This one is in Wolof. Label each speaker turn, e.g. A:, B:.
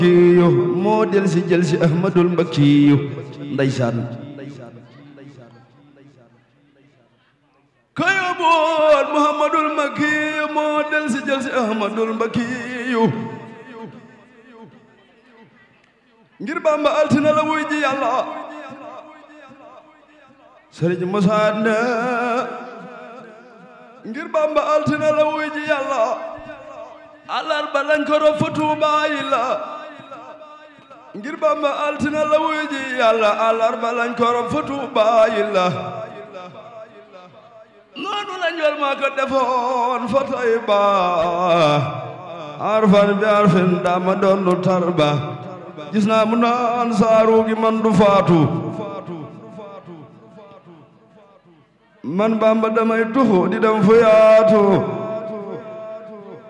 A: kiyu moo del si jël si ahmadul mbakiyu ndeysaan kayo bool muhammadul mbakiyu moo del si jël si ahmadul mbakiyu ngir bamba altina la wuy ji yàlla sëriñ Musaa ne ngir bamba altina la wuy ji yàlla alarba lañ ko rob fa Tuubaa yi la ngir bamba altina la wuy ji yàlla alarba lañ ko rob fa Tuubaa yi la noonu la njol maa ko defoon fa Tayba arfan bi arfin dama doon du tarba gis naa mu naan saaru gi man du faatu man bamba damay tuxu di dem fu yaatu